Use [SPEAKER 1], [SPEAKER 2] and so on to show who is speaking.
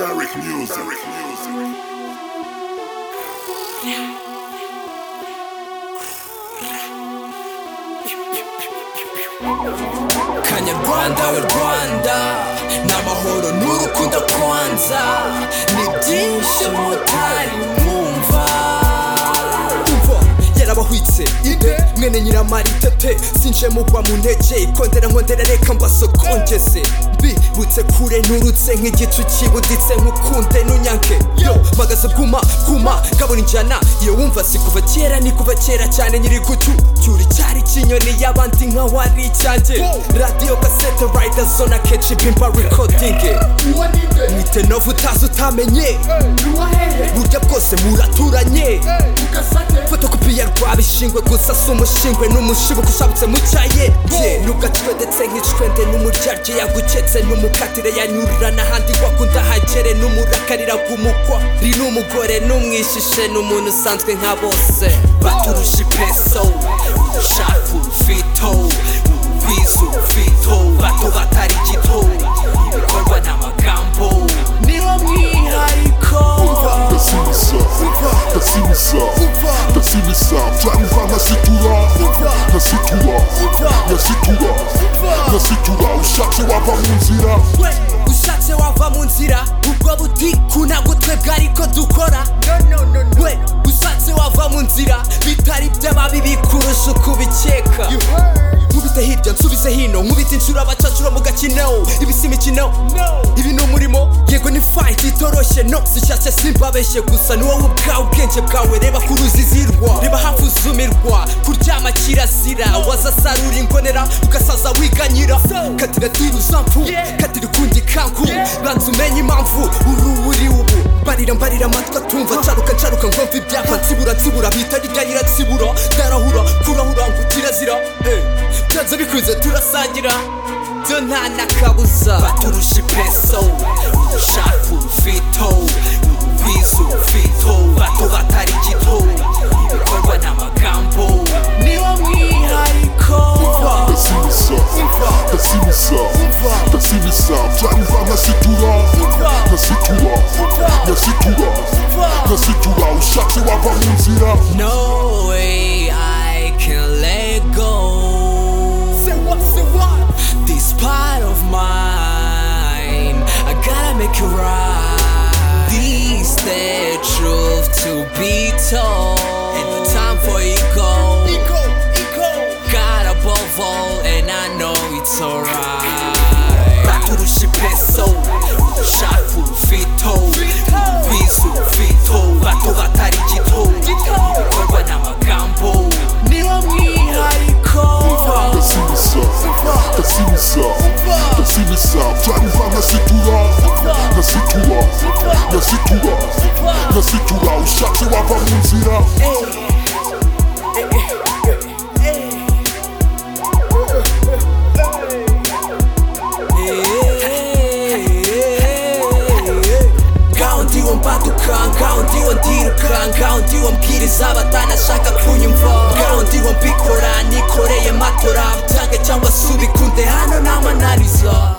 [SPEAKER 1] Eric Music. Eric Music.
[SPEAKER 2] kanyarwanda we rwanda ni amahoro n'urukundo kwanza ni byinshi mutari mwumva umva yarabahwitse ide mwene nyiramaritete sinje mugwa mu ntege ikondera nkondera reka mbasokongeze mbibutse kure nturutse nk'igicu kibuditse nkukunde nunyanke yo magaze bwuma bwuma gabura injyana iyo wumva si kuva kera ni kuva kera cyane nyiri gucu cyuri cyari ikinyoni y'abandi nkaho ari icyanjye radiyo gasete rayida zona kenshi bimba rekodingi mwite novu utazi utamenye burya bwose muraturanye fotokopi ya rwabishingwe gusa si umushingwe n'umushibuko ushabutse mu cyaye ye nugacwedetse nk'icwende n'umuryarye yaguketse n'umukatire yanyurira n'ahandi wakunda hagere n'umurakarira gumukwa ri n'umugore n'umwishishe n'umuntu usanzwe nka bose baturusha ipeso urushafu rufito urugwiza urufito bato batari gito ibikorwa n'amagambo niho mwihariko
[SPEAKER 1] Ndasibisa, ndasibisa, ndasibisa Cyangwa nkasitura, nkasitura, nkasitura, nkasitura Ushatse wava mu nzira
[SPEAKER 2] we ushatse wava mu nzira ubwo butikuna gutwebwe ariko dukora we ushatse wava mu nzira bitari by'ababi bikurusha uko ubikeka nkubite hirya nsubize hino nkubite inshuro abacacuro mu gakino ibi si imikino ibi ni umurimo yego ni fight itoroshye no zishyashye simbabeshye gusa ni wowe ubwawe ubwenge bwawe reba ku ruzizirwa reba hafi uzumirwa kuryama kirazira wazasarura imbonera ugasaza wiganyira katira tiri uzamfu katira ukundi kanku banza umenye impamvu uru uri ubu mbarira mbarira amatwi atumva caruka caruka ngomva ibyapa nsibura nsibura bita ryarira nsibura ndarahura kurahura ngo kirazira eh, byanze bikunze turasangira byo nta nakabuza baturusha ipeso urushafu urufito urugwiza urufito bato batari gito ibikorwa n'amagambo niwo mwihariko
[SPEAKER 1] Ndasibisa, ndasibisa, ndasibisa Cyangwa nkasitura, nkasitura, nkasitura, nkasitura Ushatse wava mu nzira
[SPEAKER 2] No way I can let go. Say what, say what? This part of mine, I gotta make it right. This the truth to be told. And no time for ego. Ego, ego. God above all, and I know it's alright. Baturusha peso, urushafu rufito, urugwiza urufito, bato batari gito ibikorwa n'amagambo niwo mwihariko
[SPEAKER 1] ndasibisa ndasibisa ndasibisa cyangwa nkasitura nkasitura nkasitura nkasitura ushatse wava mu nzira
[SPEAKER 2] ngaho ndiwo mbaduka ngaho ndiwo ndiruka ngaho ndiwo mbwiriza batanashaka kunyumva ngaho ndiwo mbikora nikoreye matora byange cyangwa subikunde hano ntamananiza